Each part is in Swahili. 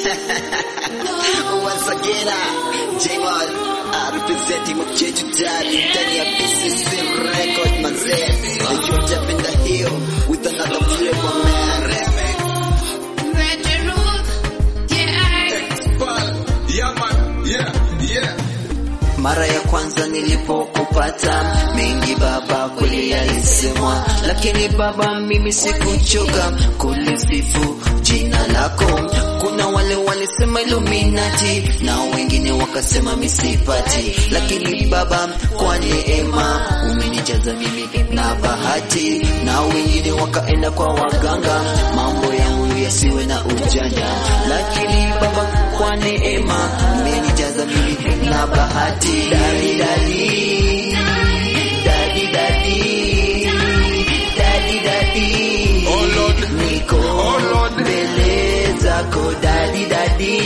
Once again, J-Mal, uh, representing Mchechu Daddy, ndani ya BCC Record, manzee. And you jump in the hill with another flavor, man. Yeah, man. Yeah, yeah. Mara ya kwanza nilipokupata, mengi baba kweli yalisemwa, lakini baba, mimi sikuchoka kulisifu jina lako. Kuna wale walisema Illuminati na wengine wakasema misipati, lakini baba, kwa neema umenijaza mimi na bahati, na wengine wakaenda kwa waganga, mambo yangu yasiwe na ujanja, lakini baba, kwa neema umenijaza mimi na bahati. Dadi dadi dadi dadi dadi dadi, Oh, Lord. niko Oh, Lord. mbele zako dadi dadi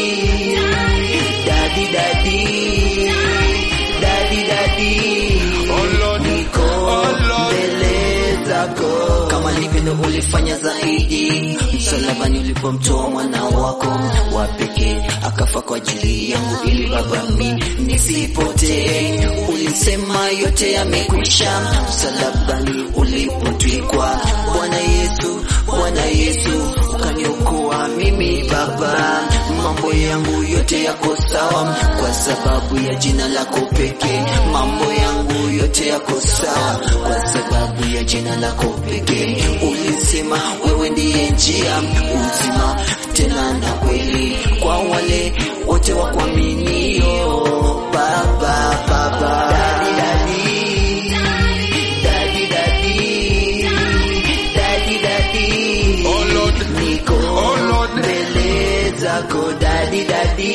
dadi dadi dadi dadi Oh, Lord. niko Oh, Lord. mbele zako kama livyo ulifanya zaidi msalabani ulipomtoa mwana wako wa pekee akafa kwa ajili yangu ili baba mi nisipotee ulisema yote yamekwisha msalabani ulipotwikwa bwana yesu bwana yesu ukaniokoa mimi baba mambo yangu yote yako sawa kwa sababu ya jina lako pekee mambo yangu yote yako sawa kwa sababu ya jina lako pekee ulisema wewe ndiye njia uzima tena na kweli kwa wale wote wa kuaminio baba baba dadi dadi dadi dadi dadi dadi Oh, Lord. niko Oh, Lord. mbele zako dadi dadi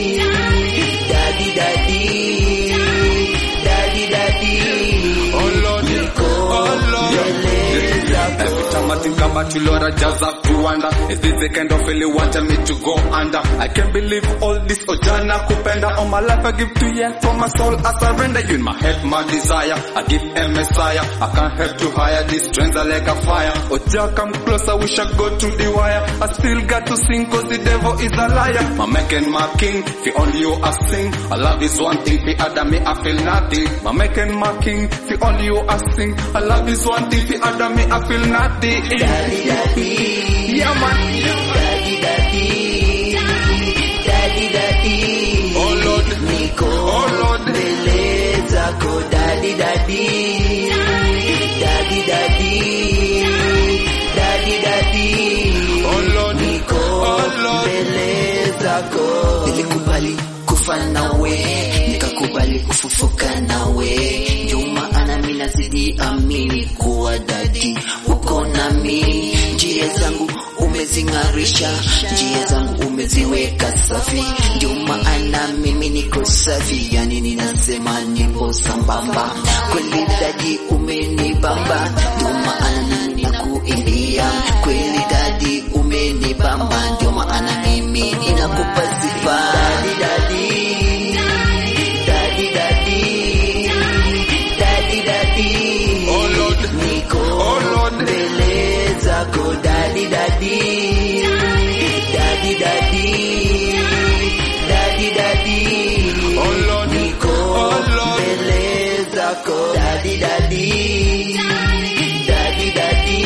dadi dadi dadi dadi Oh, Lord. niko Oh, Lord. mbele zako Every time I think about you, Lord, I just have to wonder Is this the kind of feeling you wanted me to go under? I can't believe all this Ojana Kupenda All my life I give to you For my soul I surrender you in my head, my desire I give a messiah I can't help to hire These strings are like a fire Oja come closer, we shall go to the wire I still got to sing cause the devil is a liar My make and my king, for only you I sing I love is one thing, for other me I feel nothing My make and my king, for only you I sing I love is one thing, for other me I feel nothing dadi dadi Yeah man dadi dadi dadi dadi Oh Lord niko Oh Lord mbele zako dadi dadi dadi dadi dadi dadi Oh Lord niko Oh Lord mbele zako nilikubali kufa nawe nikakubali kufufuka nawe ndio maana mimi nazidi amini kuwa dadi uko nami njia zangu umezing'arisha njia zangu umeziweka safi ndio maana mimi niko safi yani ninasema nipo sambamba kweli dadi umenibamba ndio maana ninakuimbia kweli dadi umenibamba ndio maana mimi ninakupa sifa dadi dadi dadi dadi dadi dadi Oh Lord niko Oh Lord mbele zako dadi dadi dadi dadi dadi dadi Oh Lord niko Oh Lord mbele zako dadi dadi dadi dadi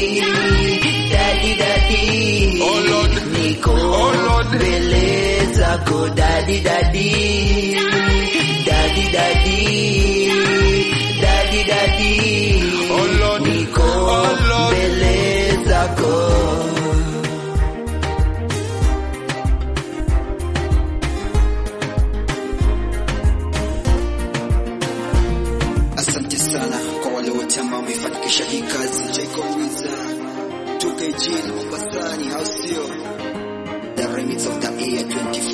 dadi dadi Oh Lord niko Oh Lord mbele zako dadi dadi dadi dadi dadi dadi Oh Lord niko Oh Lord mbele zako asante sana kwa wale wote ambao wamefanikisha hii kazi Jacob Wiza 2kg na Mombasani au sio the remix of the year 24